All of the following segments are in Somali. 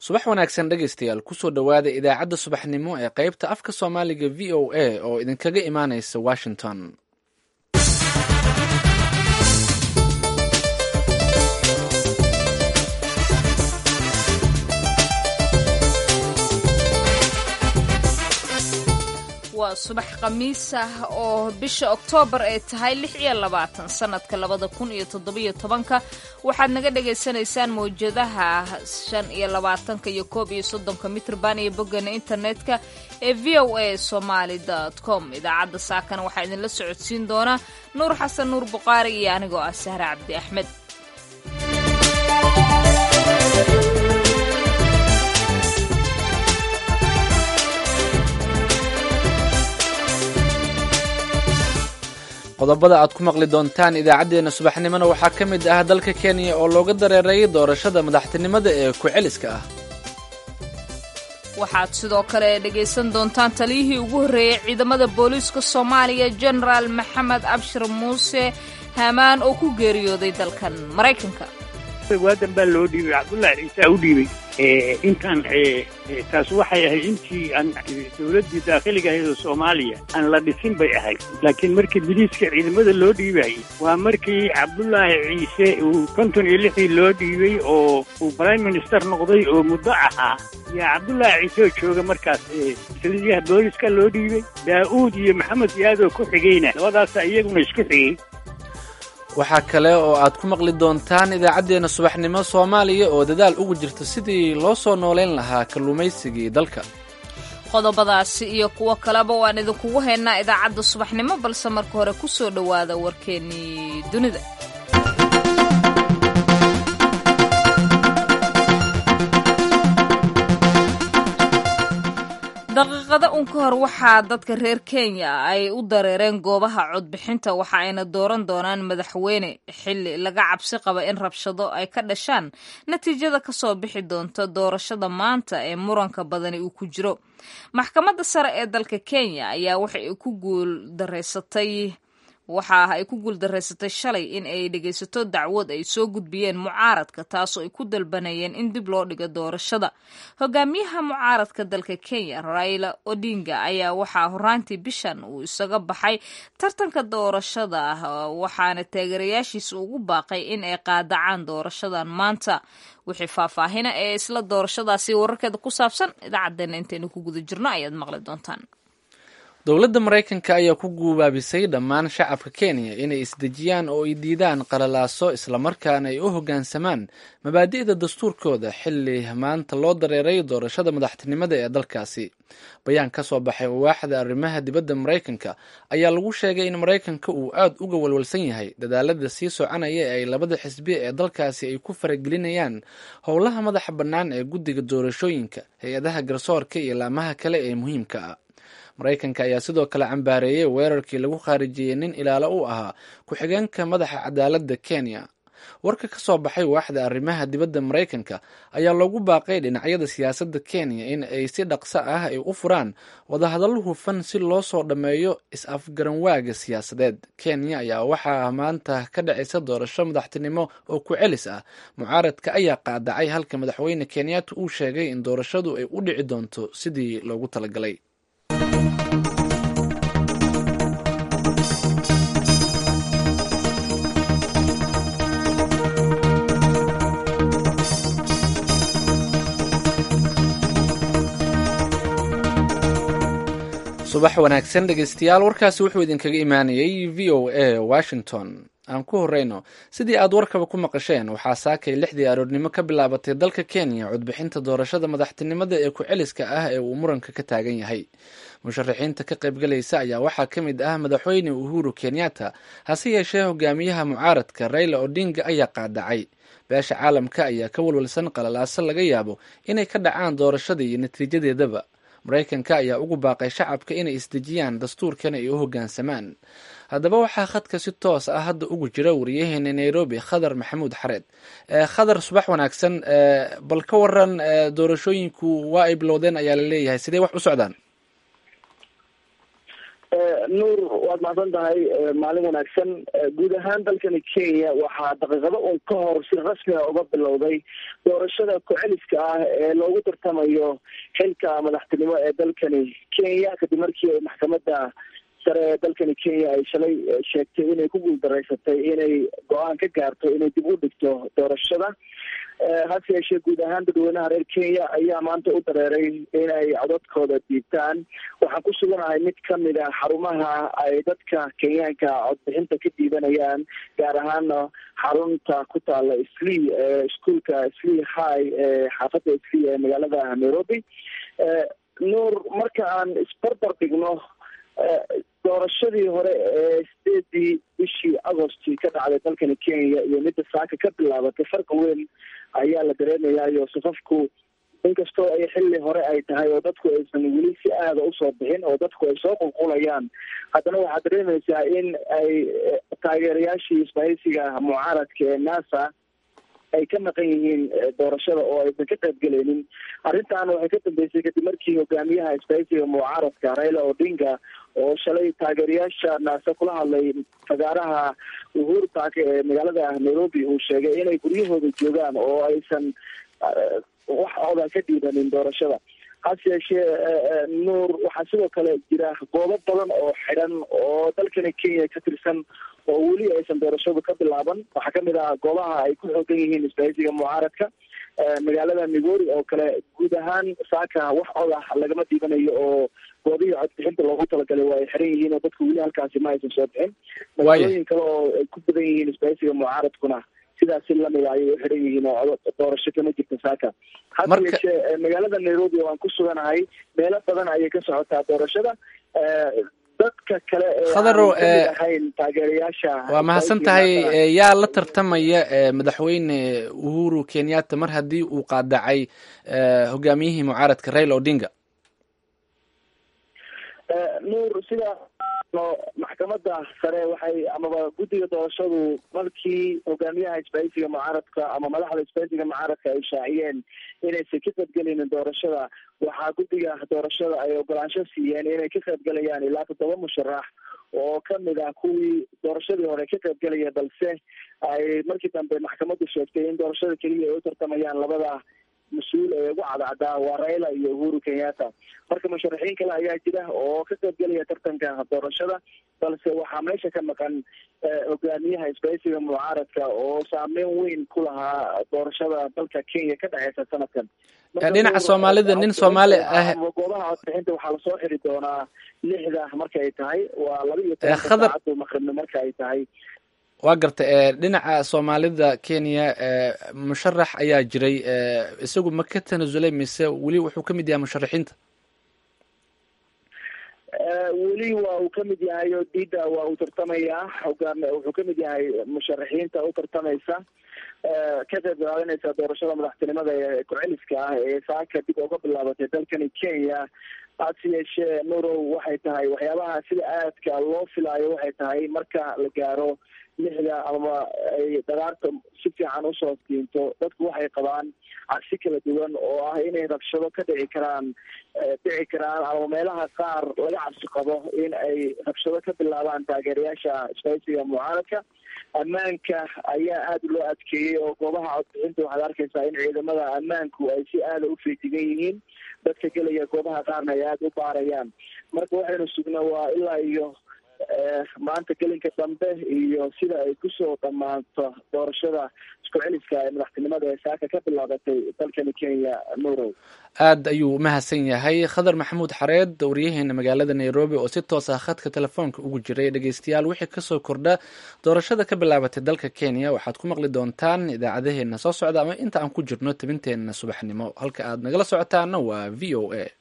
subax wanaagsan dhegaystayaal kusoo dhowaada idaacadda subaxnimo ee qaybta afka soomaaliga v o a oo idinkaga imaanaysa washington waa subax khamiis ah oo bisha oktoobar ay tahay lix iyo labaatan sanadka labada kun iyo toddobiyo tobanka waxaad naga dhagaysanaysaan mawjadaha shan iyo labaatanka iyo koob iyo soddonka mitrban iyo boggana internetka ee v o a somaali com idaacadda saakana waxaa idinla socodsiin doona nuur xasan nuur buqaari iyo anigoo ah sahre cabdi axmed qodobada aad ku maqli doontaan idaacaddeenna subaxnimona waxaa ka mid ah dalka kenya oo looga dareeray doorashada madaxtinimada ee ku-celiska ah waxaad sidoo kale dhegaysan doontaan taliyihii ugu horreeyey ciidamada booliiska soomaaliya genaraal maxamed abshir muuse hamaan oo ku geeriyooday dalkan maraykanka waadan baa loo dhiibay cabdullaahi ciise u dhiibay intaan taas waxay ahayd intii aan dowladdii daakhiliga ahayd oo soomaaliya aan la dhisin bay ahayd laakiin markii biliiska ciidamada loo dhiibayay waa markii cabdullaahi ciise uu konton iyo lixdii loo dhiibay oo uu prime minister noqday oo muddo ahaa yaa cabdullaahi ciise oo jooga markaas taliyaha booliska loo dhiibay daa'uud iyo maxamed yaadoo ku xigayna labadaasa iyaguna isku xigay waxaa kale oo aad ku maqli doontaan idaacaddeenna subaxnimo soomaaliya oo dadaal ugu jirta sidii loo soo noolayn lahaa kalluumaysigii dalka qodobadaasi iyo kuwo kaleba waan idinkugu haynaa idaacadda subaxnimo balse marka hore ku soo dhowaada warkeennii dunida daqiiqada un ka hor waxaa dadka reer kenya ay u dareereen goobaha codbixinta waxa ayna dooran doonaan madaxweyne xili laga cabsi qaba in rabshado ay ka dhashaan natiijada kasoo bixi doonta doorashada maanta ee muranka badani uu ku jiro maxkamadda sare ee dalka kenya ayaa waxay ku guul dareysatay waxa ay ku guuldaraysatay shalay in ay dhegaysato dacwad ay soo gudbiyeen mucaaradka taasoo ay ku dalbanayeen in dib loo dhigo doorashada hogaamiyaha mucaaradka dalka kenya raila odinga ayaa waxaa horaantii bishan uu isaga baxay tartanka doorashada waxaana taageerayaashiisa ugu baaqay in ay qaadacaan doorashadan maanta wixii faahfaahina ee isla doorashadaasi wararkeeda ku saabsan idaacadeena intaynu ku guda jirno ayaad maqli doontaan dowladda maraykanka ayaa ku guubaabisay dhammaan shacabka kenya inay isdejiyaan oo ay diidaan qalalaaso islamarkaana ay u hoggaansamaan mabaadi'da dastuurkooda xilli maanta loo dareeray doorashada madaxtinimada ee dalkaasi bayaan ka soo baxay waaxda arrimaha dibadda maraykanka ayaa lagu sheegay in maraykanka uu aad uga walwalsan yahay dadaalada sii soconaya ee ay labada xisbi ee dalkaasi ay ku faragelinayaan howlaha madaxa bannaan ee guddiga doorashooyinka hay-adaha garsoorka iyo laamaha kale ee muhiimka ah maraykanka ayaa sidoo kale cambaareeyey weerarkii lagu khaarijiyey nin ilaalo u ahaa ku-xigeenka madaxa cadaaladda kenya warka ka soo baxay waaxda arrimaha dibadda maraykanka ayaa loogu baaqay dhinacyada siyaasadda kenya in ay si dhaqso ah ay u furaan wadahadallo hufan si loo soo dhammeeyo is-afgaranwaaga siyaasadeed kenya ayaa waxaa maanta ka dhacaysa doorasho madaxtinimo oo ku celis ah mucaaradka ayaa qaadacay halka madaxweyne kenyatta uu sheegay in doorashadu ay u dhici doonto sidii loogu talagalay subax wanaagsan dhegeystayaal warkaasi wuxuu idinkaga imaanayay v o a washington aan ku horeyno sidii aad warkaba ku maqasheen waxaa saakay lixdii aroornimo ka bilaabatay dalka kenya codbixinta doorashada madaxtinimada ee ku-celiska ah ee uu muranka ka taagan yahay musharaxiinta ka qaybgalaysa ayaa waxaa ka mid ah madaxweyne uhuru kenyatta hase yeeshee hogaamiyaha mucaaradka raila odinga ayaa qaadacay beesha caalamka ayaa ka walwalsan qalalaaso laga yaabo inay ka dhacaan doorashada iyo natiijadeedaba maraykanka ayaa ugu baaqay shacabka inay isdejiyaan dastuurkana ay u hoggaansamaan haddaba waxaa khadka si toos ah hadda ugu jira wariyaheena nairobi khadar maxamuud xareed khadar subax wanaagsan bal ka waran doorashooyinku waa ay bilowdeen ayaa la leeyahay sidee wax u socdaan nuur waad mahadsan tahay maalin wanaagsan guud ahaan dalkani kenya waxaa daqiiqado un ka hor si rasmi a uga bilowday doorashada ku-celiska ah ee loogu tartamayo xilka madaxtinimo ee dalkani kenya kadib markii ay maxkamadda sare ee dalkani kenya ay shalay sheegtay inay ku guuldareysatay inay go-aan ka gaarto inay dib u dhigto doorashada hase yeeshee guud ahaan dadweynaha reer kenya ayaa maanta u dareeray inay codadkooda diibtaan waxaan ku suganahay mid kamid a xarumaha ay dadka kenyaanka codbixinta ka diibanayaan gaar ahaana xarunta ku taala slee ee iskuolka slee high ee xaafadda slee ee magaalada nairobi nuur marka aan isbarbar dhigno doorashadii hore ee sideedii bishii agosti ka dhacday dalkani kenya iyo midda saaka ka bilaabatay farqa weyn ayaa la dareemayayo safafku inkastoo ay xilli hore ay tahay oo dadku aysan weli si aada usoo bixin oo dadku ay soo qulqulayaan haddana waxaad dareemaysaa in ay taageerayaashii isbahaysiga mucaaradka ee nasa ay ka maqan yihiin doorashada oo aysan ka qaybgelaynin arrintan waxay ka dambeysay kadib markii hogaamiyaha isbahaysiga mucaaradka raila odinga oo shalay taageerayaasha naase kula hadlay fagaaraha uhuru park ee magaalada nairobi uu sheegay inay guryahooda joogaan oo aysan wax oda ka dhiibanin doorashada hase yeeshee nuur waxaa sidoo kale jira goobo badan oo xidhan oo dalkani kenya ka tirsan oo weli aysan doorashadu ka bilaaban waxaa kamid ah goobaha ay ku xoogan yihiin isbahaysiga mucaaradka magaalada migori oo kale guud ahaan saaka wax odah lagama dhiibanayo oo goobihii codbixinta loogu talagalay waa ay xiran yihiin oo dadku weli halkaasi ma aysan soo bixin magaalooyin kale oo ay ku badan yihiin isbahaysiga mucaaradkuna sidaasi lamida ayay u xiran yihiin oo doorasho kama jirta saaka hase yeeshee magaalada nairobi oo aan ku suganahay meelo badan ayay ka socotaa doorashada dadka kale khadarow ahayn taageerayaasha waa mahadsan tahay yaa la tartamaya madaxweyne uhuru kenyatta mar haddii uu qaadacay hogaamiyihii mucaaradka raila odinga nuur sida maxkamadda sare waxay amaba guddiga doorashadu markii hogaamiyaha isbahaysiga mucaaradka ama madaxda isbahaysiga mucaaradka ay shaaciyeen inaysan ka qaybgelinin doorashada waxaa guddiga doorashada ay ogolaansho siiyeen inay ka qaybgelayaan ilaa toddoba musharax oo kamid ah kuwii doorashadii hore ka qaybgelaya balse ay markii dambe maxkamaddu sheegtay in doorashada keliya ay u tartamayaan labada mas-uul ee ugu cadcaddaa waa raila iyo uhuru kenyatta marka musharaxiin kale ayaa jira oo ka qaybgelaya tartanka doorashada balse waxaa meesha ka maqan hogaamiyaha isbahaysiga mucaaradka oo saameyn weyn ku lahaa doorashada dalka kenya ka dhexeysa sanadkan dhinaca soomaalida nin soomaali ah goobaha codbixinta waxaa lasoo xiri doonaa lixda marka ay tahay waa laba iyo tobanka khadar saacadu maqribna marka ay tahay waa garta dhinaca soomaalida kenya musharax ayaa jiray isagu ma ka tanasulay mise weli wuxuu ka mid yahay musharaxiinta weli waa uu kamid yahay oo dida waa uu tartamayaa hogaam wuxuu kamid yahay musharaxiinta u tartamaysa ka qayb qaadanaysa doorashada madaxtinimada ee ku-celiska ah ee saaka dib uga bilaabatay dalkani kenya hase yeeshee nurow waxay tahay waxyaabaha sida aadka loo filaayo waxay tahay marka la gaaro lixda ama ay dagaarta si fiican usoo diinto dadku waxay qabaan cabsi kala duwan oo ah inay rabshado ka dhici karaan dhici karaan ama meelaha qaar laga cabsi qabo in ay rabshado ka bilaabaan taageerayaasha isbahaysiga mucaaradka ammaanka ayaa aada loo adkeeyey oo goobaha codbixinta waxaad arkaysaa in ciidamada ammaanku ay si aada u feejigan yihiin dadka gelaya goobaha qaarna ay aada u baarayaan marka waxaynu sugnaa waa ilaa iyo maanta gelinka dambe iyo sida ay kusoo dhammaanto doorashada isku celiska ee madaxtinimada ee saaka ka bilaabatay dalkani kenya nurow aad ayuu umahadsan yahay khadar maxamuud xareed waryaheena magaalada nairobi oo si toos ah khadka telefoonka ugu jiray dhegeystayaal wixii kasoo kordha doorashada ka bilaabatay dalka kenya waxaad ku maqli doontaan idaacadaheena soo socda ama inta aan ku jirno tabinteena subaxnimo halka aad nagala socotaana waa v o a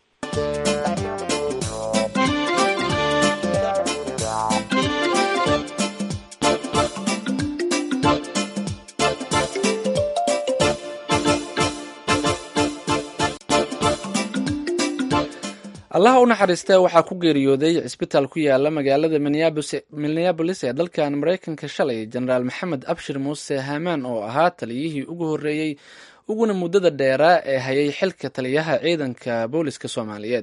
allaha u naxariistee waxaa ku geeriyooday cisbitaal ku yaala magaalada minneabolis ee dalkan maraykanka shalay jenaraal maxamed abshir muuse hamaan oo ahaa taliyihii ugu horreeyey uguna muddada dheeraa ee hayay xilka taliyaha ciidanka booliska soomaaliyeed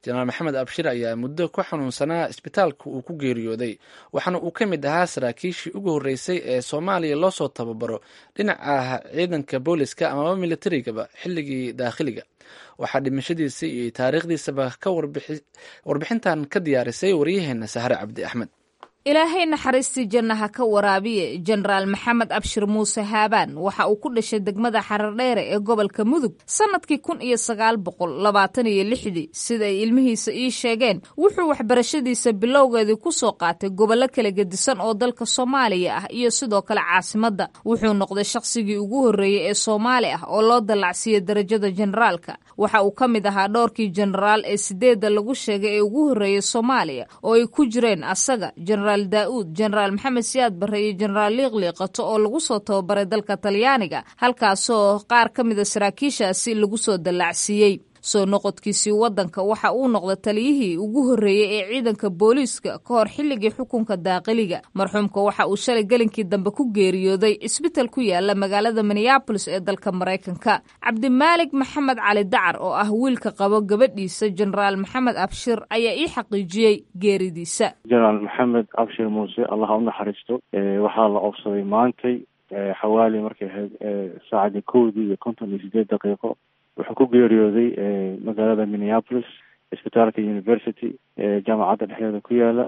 jenaraal maxamed abshir ayaa muddo ku xanuunsanaa isbitaalka uu ku geeriyooday waxaana uu ka mid ahaa saraakiishii ugu horreysay ee soomaaliya loo soo tababaro dhinaca ciidanka booliska amaba militarigaba xilligii daakhiliga waxaa dhimashadiisa iyo taariikhdiisaba ka warbixintan ka diyaarisay waryaheena sahre cabdi axmed ilaahay naxariistii jannaha ka waraabiye jenaraal maxamed abshir muuse haabaan waxa uu ku dhashay degmada xarardheere ee gobolka mudug sannadkii kun iyo sagaal boqol labaatan iyo lixdii sida ay ilmihiisa ii sheegeen wuxuu waxbarashadiisa bilowgeedii ku soo qaatay gobollo kala gedisan oo dalka soomaaliya ah iyo sidoo kale caasimadda wuxuu noqday shakhsigii ugu horreeyey ee soomaali ah oo loo dallacsiiyey darajada jenaraalka waxa uu ka mid ahaa dhowrkii jenaraal ee sideedda lagu sheegay ee ugu horreeyey soomaaliya oo ay ku jireen asaga daauud jenaraal maxamed siyaad barre iyo jenaraal liiqliiqato oo lagu soo tababaray dalka talyaaniga halkaasoo qaar ka mida saraakiishaasi lagu soo dallacsiiyey soo noqodkiisii waddanka waxa uu noqday taliyihii ugu horreeyey ee ciidanka booliiska ka hor xilligii xukunka daaqiliga marxuumka waxa uu shalay gelinkii dambe ku geeriyooday isbital ku yaala magaalada minneabolis ee dalka maraykanka cabdimaalig maxamed cali dacar oo ah wiilka qabo gabadhiisa jenaraal maxamed abshir ayaa ii xaqiijiyey geeridiisa jenaraal maxamed abshir muuse allaha u naxariisto waxaa la oofsaday maantay xawaali markay ahayd saacadii kowdii iyo konton iyo sideed daqiiqo wuxuu ku geeriyooday magaalada minneapolis isbitaalka university jaamacadda dhexdeeda ku yaala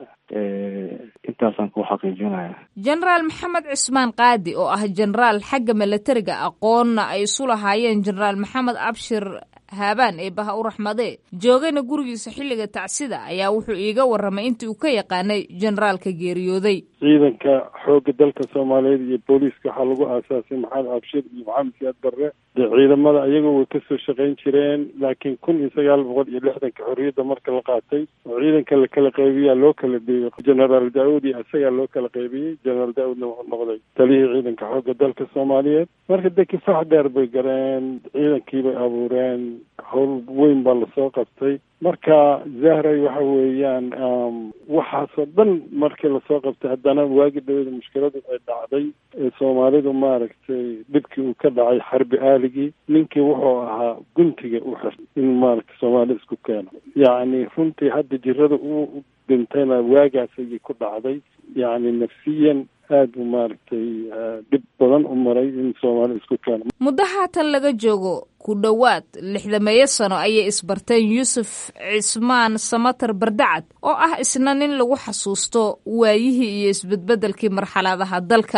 intaasaan ku xaqiijinaya jenaraal maxamed cismaan qaadi oo ah jenaraal xagga milatariga aqoonna ay isu lahaayeen jenaraal maxamed abshir haabaan ee baha u raxmadee joogayna gurigiisa xilliga tacsida ayaa wuxuu iiga warramay intii uu ka yaqaanay jenaraalka geeriyooday ciidanka xoogga dalka soomaaliyeed iyo booliiska waxaa lagu aasaasay maxamed abshir iyo maxamed siyaad barre dee ciidamada ayaga way kasoo shaqayn jireen laakiin kun iyo sagaal boqol iyo lixdanka xorriyadda marka la qaatay oo ciidanka la kala qaybiyaa loo kala beeyey jenaraal daawud iyo isagaa loo kala qaybiyey jenaraal daawudna wuxuu noqday taliyihii ciidanka xoogga dalka soomaaliyeed marka dee kifaax dheer bay gareen ciidankii bay abuureen howl weyn baa lasoo qabtay marka zahray waxa weeyaan waxaasoo dhan markii lasoo qabtay haddana waagi dhawada mushkiladu ay dhacday ee soomaalidu maaragtay dhibkii uu ka dhacay xarbi aaligii ninkii wuxuu ahaa guntiga u xir in maaragtay soomaalida isku keeno yacni runtii hadda jirada uu dhintayna waagaas ayay ku dhacday yacni nafsiyan aad buu maaragtay dhib badan u maray in soomaalida isku keeno muddo haatan laga joogo ku dhowaad lixdameeyo sano ayay isbarteen yuusuf cismaan samatar bardacad oo ah isna nin lagu xasuusto waayihii iyo isbedbedelkii marxaladaha dalka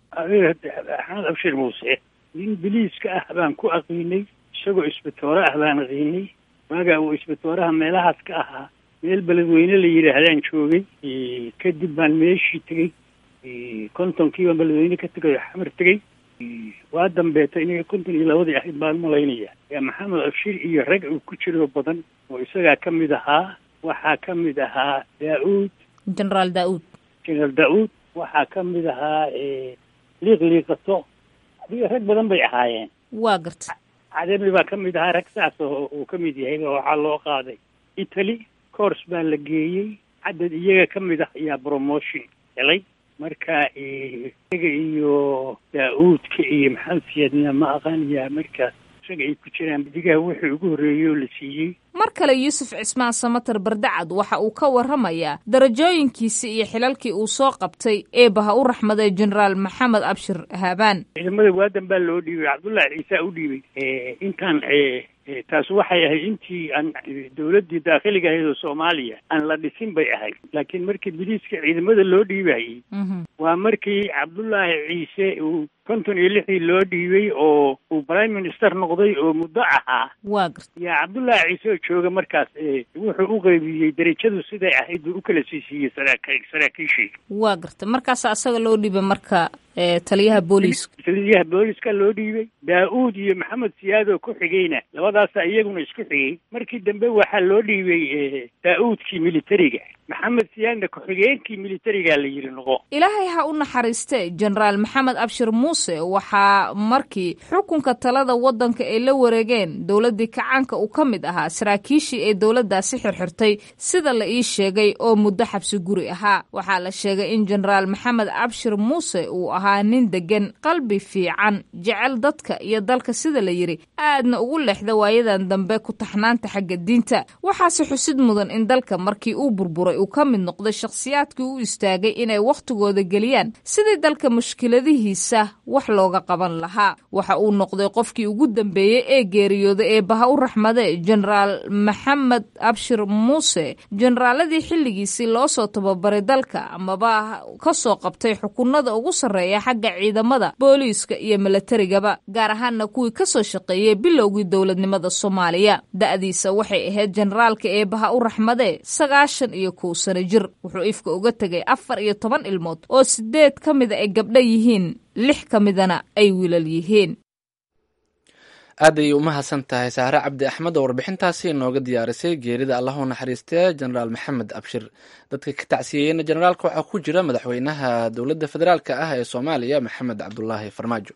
axmed abshir muuse nin biliiska ah baan ku aqiinay isagoo isbitoore ah baan aqiinay waagaa uu isbitooraha meelahaas ka ahaa meel beledweyne la yidhaahdaan joogay kadib baan meeshii tegey kontonkiiba beledweyne ka tegay oo xamar tegey waa dambeeta inay konton iyo labadii ahayd baan malaynaya yaa maxamed abshir iyo rag uu ku jiro badan oo isagaa ka mid ahaa waxaa ka mid ahaa daa-uud jenaraal daa-uud jenaraal daa-uud waxaa ka mid ahaa liiq liiqato adiga rag badan bay ahaayeen waa garta cademi baa ka mid ahaa rag saas oo uu ka mid yahay waxaa loo qaaday italy cours baa la geeyey cadad iyaga ka mid ah ayaa promotion helay marka isaga iyo daa-uudka iyo maxamed siyaadna ma aqaanayaa markaas isaga ay ku jiraan digaha wixii ugu horreeyey oo la siiyey mar kale yuusuf cismaan samatar bardacad waxa uu ka warramayaa darajooyinkiisii iyo xilalkii uu soo qabtay eebaha u raxmaday jenaraal maxamed abshir haabaan ciidamada waadan baa loo dhiibay cabdullaahi ciise u dhiibay intaan taas waxay ahayd intii aan dawladdii daakhiliga ahayd oo soomaaliya aan la dhisin bay ahayd laakiin markii biliiska ciidamada loo dhiibayey waa markii cabdullaahi ciise uu konton iyo lixdii loo dhiibay oo uu prime minister noqday oo muddo ahaa waa garta yaa cabdullaahi ciise oo jooga markaas wuxuu u qaybiyey derajadu siday ahayd buu u kala siisiiyey saraak saraakiishii waa garta markaas asaga loo dhiibay marka taliyaha booliiska taliyaha booliiska loo dhiibay daa-uud iyo maxamed siyaad oo ku xigayna labadaasa iyaguna isku xigay markii dambe waxaa loo dhiibay daa-uudkii militariga maxamed siyaadna ku-xigeenkii militarigaa la yidhi noqo ilaahay ha u naxariiste jenaraal maxamed abshir muuse waxaa markii xukunka talada waddanka ay la wareegeen dowladdii kacaanka uu ka mid ahaa saraakiishii ee dowladdaasi xirxirtay sida la ii sheegay oo muddo xabsi guri ahaa waxaa la sheegay in jenaraal maxamed abshir muuse uu ahaa nin deggan qalbi fiican jecel dadka iyo dalka sida la yidhi aadna ugu leexda waayadan dambe ku taxnaanta xagga diinta waxaase xusid mudan in dalka markii uu burburay uu ka mid noqday shakhsiyaadkii u istaagay inay wakhtigooda geliyaan sidii dalka mushkiladihiisa wax looga qaban lahaa waxa uu noqday qofkii ugu dambeeyey ee geeriyooday ee baha u raxmade jenaraal maxamed abshir muuse jenaraaladii xilligiisii loo soo tababaray dalka amaba ka soo qabtay xukunada ugu sarreeya xagga ciidamada booliiska iyo milatarigaba gaar ahaanna kuwii ka soo shaqeeyey bilowgii dowladnimada soomaaliya da'diisa waxay ahayd jenaraalka ee baha u raxmade sagaashan iyo kow sano jir wuxuu ifka uga tegay afar iyo toban ilmood oo sideed ka mida ay gabdho yihiin lix ka midana ay wiilal yihiin aad ayay umahadsan tahay saare cabdi axmed oo warbixintaasi inooga diyaarisay geerida allahu naxariistee jenaraal maxamed abshir dadka ka tacsiyeeyeyna jenaraalka waxaa ku jira madaxweynaha dowladda federaalk ah ee soomaaliya maxamed cabdulaahi farmaajo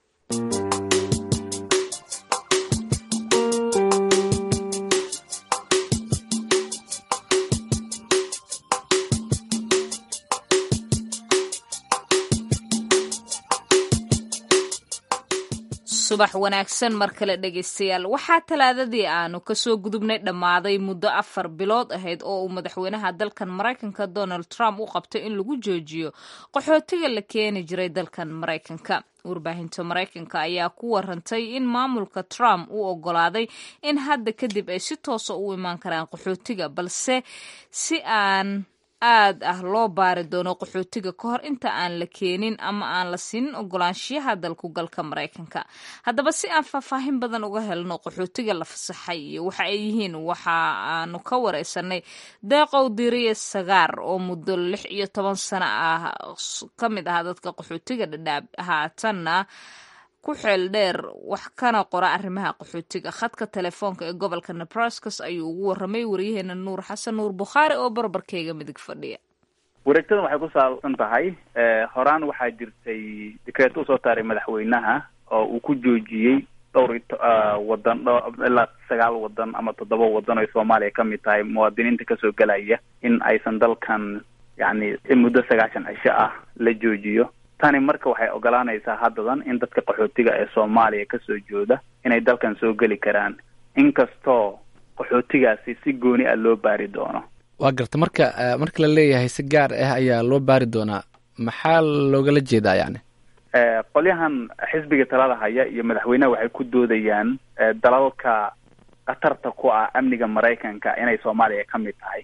subax wanaagsan mar kale dhegaystayaal waxaa talaadadii aanu kasoo gudubnay dhammaaday muddo afar bilood ahayd oo uu madaxweynaha dalkan maraykanka donald trump u qabtay in lagu joojiyo qaxootiga la keeni jiray dalkan maraykanka warbaahinta maraykanka ayaa ku warantay in maamulka trump uu ogolaaday in hadda kadib ay si toosa u imaan karaan qaxootiga balse si aan aad ah loo baari doono qaxootiga ka hor inta aan la keenin ama aan la siinin ogolaanshiyaha dalku galka maraykanka haddaba si aan faahfaahin badan uga helno qaxootiga la fasaxay iyo waxa ay yihiin waxa aanu ka wareysanay deeqow diriye sagaar oo muddo lix iyo toban sano ah ka mid ah dadka qaxootiga dhadhaab haatanna ku xeel dheer wax kana qora arrimaha qaxootiga khadka telefoonka ee gobolka nebraskas ayuu ugu warramay waryaheena nuur xasan nuur bukhaari oo barbarkeyga midig fadhiya wareegtadan waxay ku saabsan tahay horaan waxaa jirtay dekreeto usoo taaray madaxweynaha oo uu ku joojiyey dhowr wadan ilaa sagaal wadan ama toddoba wadan oo soomaaliya ka mid tahay muwaadiniinta kasoo gelaya in aysan dalkan yacni muddo sagaashan cisho ah la joojiyo tani marka waxay ogolaanaysaa haddadan in dadka qaxootiga ee soomaaliya kasoo jooda inay dalkan soo geli karaan inkastoo qaxootigaasi si gooni ah loo baari doono waa garta marka marka la leeyahay si gaar ah ayaa loo baari doonaa maxaa loogala jeedaa yani qolyahan xisbiga talada haya iyo madaxweyneha waxay ku doodayaan dalalka khatarta ku ah amniga maraykanka inay soomaaliya ka mid tahay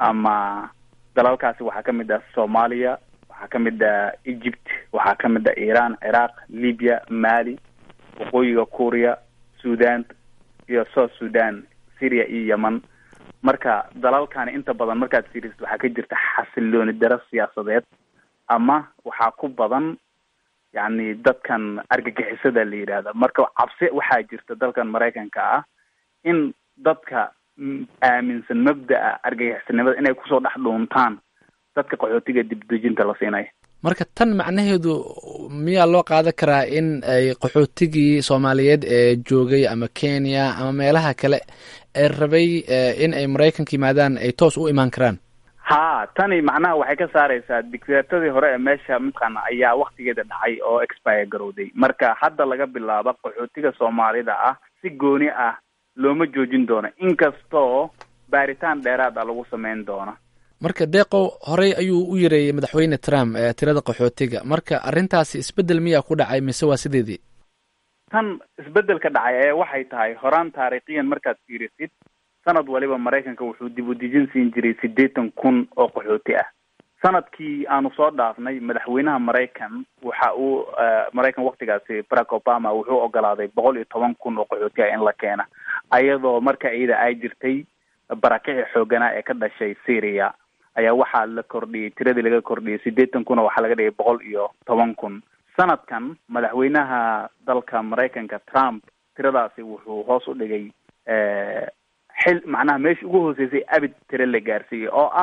ama dalalkaasi waxaa ka mid ah soomaaliya waxaa ka mid ah egypt waxaa ka mid ah iran ciraaq libya mali waqooyiga kuuriya sudan iyo south sudan syria iyo yemen marka dalalkani inta badan markaad fiirisid waxaa ka jirta xasilooni daro siyaasadeed ama waxaa ku badan yacni dadkan argagixisada la yidhaahda marka cabsi waxaa jirta dalkan maraykanka ah in dadka aaminsan mabda'a argagixisanimada inay kusoo dhex dhuuntaan dadka qaxootiga dibdejinta la siinaya marka tan macnaheedu miyaa loo qaadan karaa in ay qaxootigii soomaaliyeed ee joogay ama kenya ama meelaha kale ee rabay in ay maraykanka yimaadaan ay toos u imaan karaan ha tani macnaha waxay ka saareysaa dictaatadii hore ee meesha mataqaana ayaa waktigeeda dhacay oo expire garowday marka hadda laga bilaabo qaxootiga soomaalida ah si gooni ah looma joojin doono inkastoo baaritaan dheeraad ah lagu sameyn doono marka deeqow horey ayuu u yareeyey madaxweyne trump ee tirada qaxootiga marka arrintaasi isbeddel miyaa ku dhacay mise waa sideedii tan isbeddelka dhacay ee waxay tahay horaan taariikhiyan markaad fiirisid sanad waliba maraykanka wuxuu dib u dejin siin jiray siddeetan kun oo qaxooti ah sanadkii aanu soo dhaafnay madaxweynaha maraykan waxa uu maraykan waktigaasi barack obama wuxuu ogolaaday boqol iyo toban kun oo qaxooti ah in la keena ayadoo marka iyada ay jirtay barakixi xooganaa ee ka dhashay syria ayaa waxaa la kordhiyey tiradii laga kordhiyey siddeetan kun oo waxaa laga dhigay boqol iyo toban kun sanadkan madaxweynaha dalka maraykanka trump tiradaasi wuxuu hoos u dhigay xil macnaha meesha ugu hooseysay abid tire la gaarsiiyey oo ah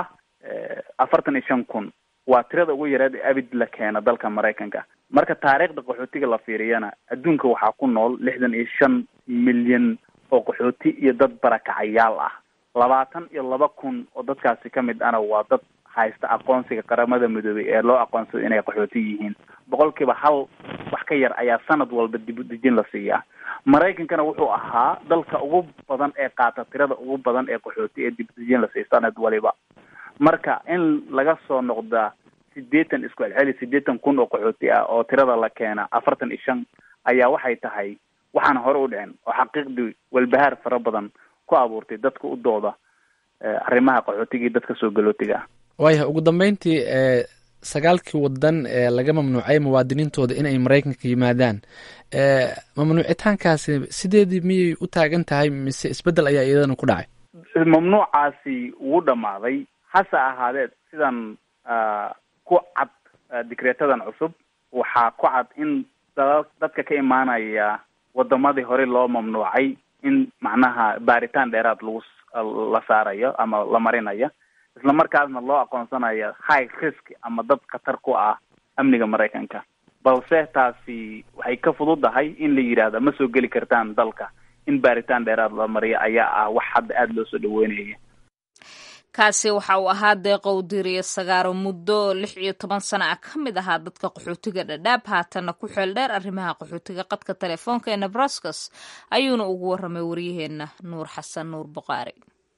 afartan iyo shan kun waa tirada ugu yareed ee abid la keena dalka maraykanka marka taariikhda qaxootiga la fiiriyana adduunka waxaa ku nool lixdan iyo shan milyan oo qaxooti iyo dad barakacayaal ah labaatan iyo laba kun oo dadkaasi ka mid ana waa dad haysta aqoonsiga qaramada midoobay ee loo aqoonsado inay qaxooti yihiin boqolkiiba hal wax ka yar ayaa sanad walba dib u dejin la siiyaa maraykankana wuxuu ahaa dalka ugu badan ee qaata tirada ugu badan ee qaxooti ee dib u dejin la siiya sanad waliba marka in laga soo noqda sideetan isku celceli sideetan kun oo qaxooti ah oo tirada la keena afartan iyo shan ayaa waxay tahay waxaan hore u dhicin oo xaqiiqdii walbahaar fara badan ku abuurtay dadka u dooda arrimaha qaxootiga iyo dadka soo galootiga ah waayahay ugu dambeyntii e sagaalkii wadan ee laga mamnuucay muwaadiniintooda inay maraykanka yimaadaan mamnuucitaankaasi sideedii miyay u taagan tahay mise isbeddel ayaa iyadana ku dhacay mamnuucaasi wuu dhamaaday hase ahaadee sidan ku cad dikreetadan cusub waxaa ku cad in dadka ka imaanaya wadamadii hore loo mamnuucay in macnaha baaritaan dheeraad lagu la saarayo ama la marinayo isla markaasna loo aqoonsanayo high risk ama dad khatar ku ah amniga maraykanka balse taasi waxay ka fududahay in la yidhaahdo ma soo geli kartaan dalka in baaritaan dheeraad la mariyo ayaa ah wax hadda aada loo soo dhaweynaya kaasi waxa uu ahaa deeqow diriyo sagaaro muddo lix iyo toban sana ah ka mid ahaa dadka qaxootiga dhadhaab haatanna ku xeel dheer arrimaha qaxootiga qadka telefoonka ee nebraskas ayuuna ugu warramay waryaheena nuur xasan nuur buqaari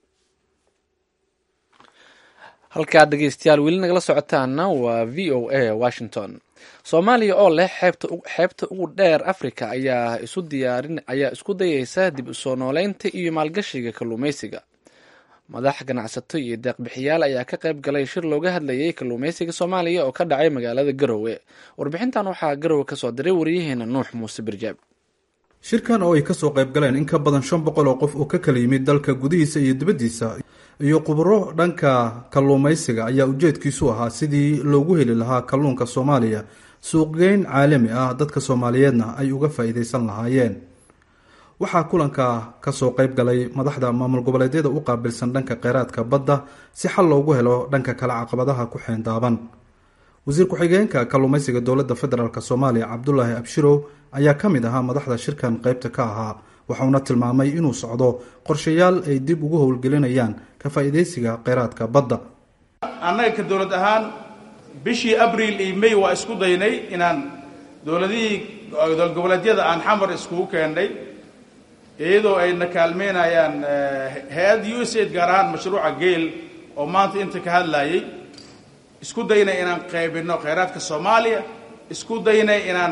halkaad dhegeystayaal weli nagala socotaana waa v o a washington soomaaliya oo leh xeebta xeebta ugu dheer africa ayaa isu diyaarin ayaa isku dayeysa dib usoo nooleynta iyo maalgashiga kalluumeysiga madax ganacsato iyo deeqbixiyaal ayaa ka qayb galay shir looga hadlayay kalluumeysiga soomaaliya oo ka dhacay magaalada garowe warbixintan waxaa garowe kasoo diray waryaheena nuux muuse birjaab shirkan oo ay kasoo qayb galeen in ka badan shan boqol oo qof oo ka kala yimid dalka gudihiisa iyo dibaddiisa iyo khubro dhanka kalluumaysiga ayaa ujeedkiisu ahaa sidii loogu heli lahaa kalluunka soomaaliya suuqgeyn caalami ah dadka soomaaliyeedna ay uga faa-iideysan lahaayeen waxaa kulanka kasoo qayb galay madaxda maamul goboleedyada u qaabilsan dhanka kheyraadka badda si xal loogu helo dhanka kale caqabadaha ku xeendaaban wasiir ku-xigeenka kalluumaysiga dowladda federaalk soomaaliya cabdulaahi abshirow ayaa ka mid ahaa madaxda shirkan qeybta ka ahaa waxauna tilmaamay inuu socdo qorshayaal ay dib ugu howlgelinayaan ka faa-iideysiga kheyraadka badda annaga ka dowlad ahaan bishii abriil iyo may waa isku daynay inaan dowladihii dowlad goboleedyada aan xamar iskugu keennay iyadoo ayna kaalmeynayaan hay-adda u s aid gaar ahaan mashruuca geel oo maanta inta ka hadlayay isku daynay inaan qaybinno kheyraadka soomaaliya isku daynay inaan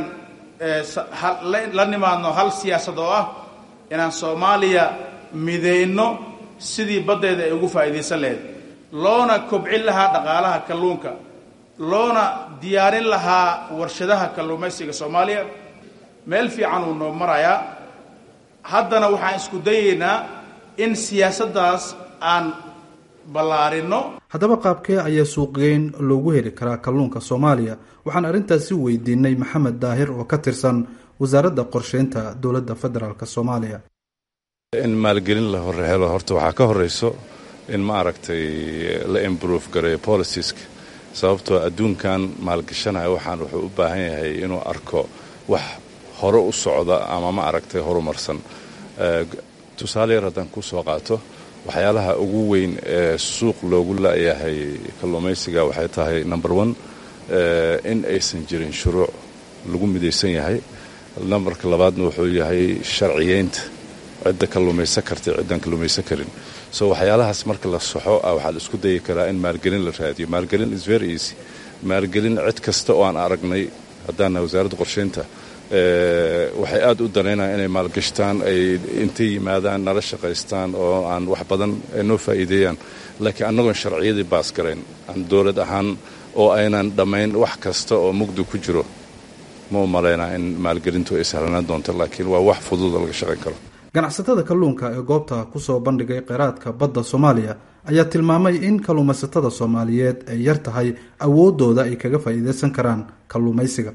la nimaadno hal siyaasad oo ah inaan soomaaliya midayno sidii baddeeda ay ugu faa'iidaysan lahayd loona kobcin lahaa dhaqaalaha kalluunka loona diyaarin lahaa warshadaha kalluumaysiga soomaaliya meel fiican uu noo marayaa haddana waxaan isku dayaynaa in siyaasaddaas aan ballaarinno haddaba qaabkee ayaa suuqgeyn loogu heli karaa kalluunka soomaaliya waxaan arrintaasi weydiinay maxamed daahir oo ka tirsan wasaaradda qorsheynta dowladda federaalk soomaaliya in maalgelin la hore helo horta waxaa ka horeyso in ma aragtay la improve gareeyo policieska sababtoo adduunkan maalgashanaya waxaan wuxuu u baahan yahay inuu arko wax hore u socda ama ma aragtay horumarsan tusaale yar haddaan ku soo qaato waxyaalaha ugu weyn ee suuq loogu la'yahay kalluumaysiga waxay tahay number one in aysan jirin shuruuc lagu midaysan yahay nambarka labaadna wuxuu yahay sharciyeynta cidda kalluumaysan karta ciddaan kalluumaysan karin so waxyaalahaas marka la soxo ah waxaa la isku dayi karaa in maalgelin la raadiyo maalgelin is very easy maalgelin cid kasta oo aan aragnay haddaana wasaaradda qorsheynta waxay aad u danaynayaan inay maalgashtaan ay intay yimaadaan nala shaqaystaan oo aan wax badan ay noo faa'iideeyaan laakiin annagoon sharciyadii baas garayn aan dowlad ahaan oo aynan dhammayn wax kasta oo mugdi ku jiro ma u malaynaa in maalgelintu ay sahlanaan doonto laakiin waa wax fududoo laga shaqayn karo ganacsatada kalluunka ee goobta kusoo bandhigay kheyraadka badda soomaaliya ayaa tilmaamay in kalluumaysatada soomaaliyeed ay yar tahay awooddooda ay kaga faa'iidaysan karaan kalluumaysiga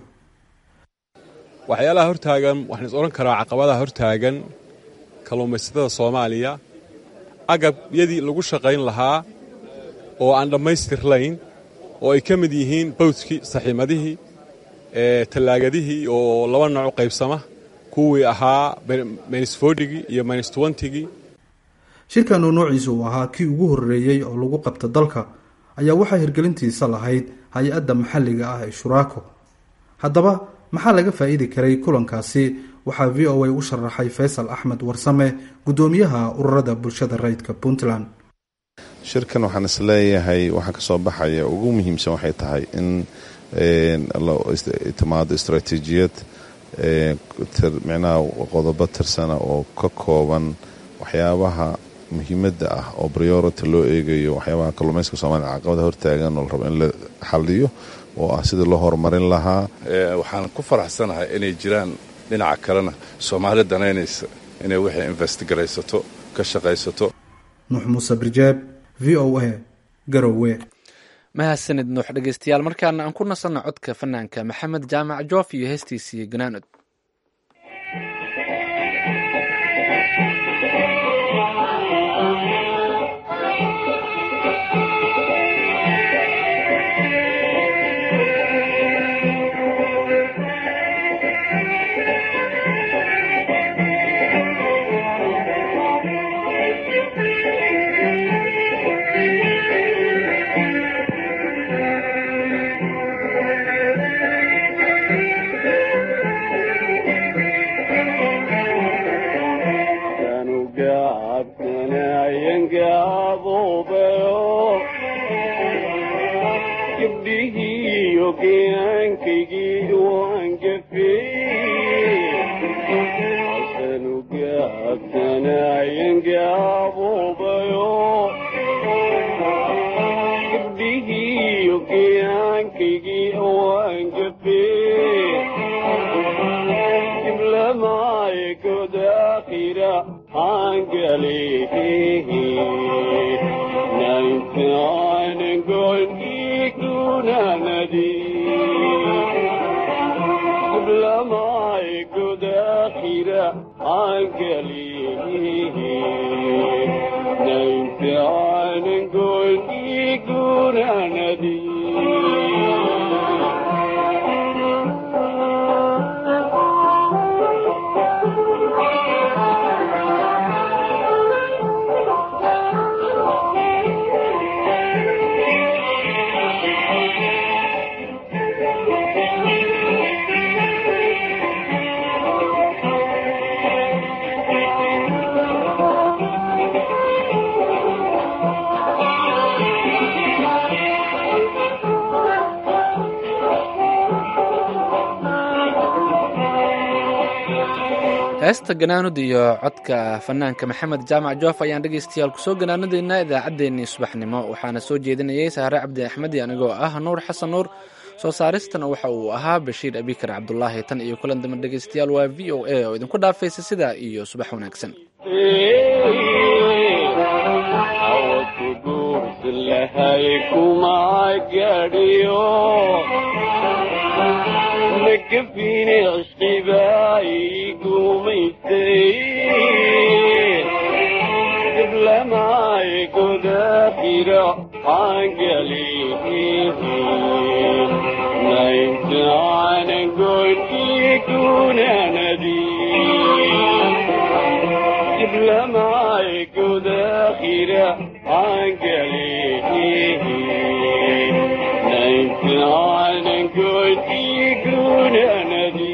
waxyaalaha hortaagan waxaan is odhan karaa caqabadaha hortaagan kalluumaysatada soomaaliya agabyadii lagu shaqayn lahaa oo aan dhammaystirlayn oo ay ka mid yihiin bawdkii saxiimadihii tallaagadihii oo laba nooc u qaybsama kuwii ahaa minus fortigii iyo minus twentigii shirkan oo noociisa uu ahaa kii ugu horreeyey oo lagu qabta dalka ayaa waxaa hirgelintiisa lahayd hay-adda maxalliga ah ee shuraako haddaba maxaa laga faa'iidi karay kulankaasi waxaa v o a u sharaxay faysal axmed warsame guddoomiyaha ururada bulshada rayidka puntland shirkan waxaan is leeyahay waxaa ka soo baxaya ugu muhiimsan waxay tahay in timaado istaraatiijiyad micnaha qodobo tirsana oo ka kooban waxyaabaha muhiimadda ah oo priority loo eegayo waxyaabaha kalluumayska soomaliya caqabada hortaagan oo la rabo in la xaliyo oo ah sidii loo horumarin lahaa waxaan ku faraxsanahay inay jiraan dhinaca kalena soomaali danaynaysa inay wixii investigaraysato ka shaqaysato nuux muuse birjeeb v o a garowe mahadsanid nuux dhegeystayaal markaana aan ku nasanno codka fanaanka maxamed jaamac joof iyo heestiisii ganaanod heesta ganaanud iyo codka fanaanka maxamed jaamac joof ayaan dhegaystayaal kusoo ganaanadeynaa idaacaddeenii subaxnimo waxaana soo jeedinayay sahre cabdi axmed anigoo ah nuur xasan nuur soo saaristana waxa uu ahaa bashiir abikar cabdulaahi tan iyo kulan dambe dhegaystayaal waa v o a oo idinku dhaafaysa sidaa iyo subax wanaagsan gafine cishqibaayi gumaystay diblamay godaakhira aangali nayntaanangonkii kunanadi diblamay godaakhira aangali nayntaanangonkii kunanadi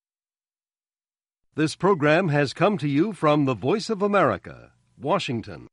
This program has come to you from the Voice of America, Washington.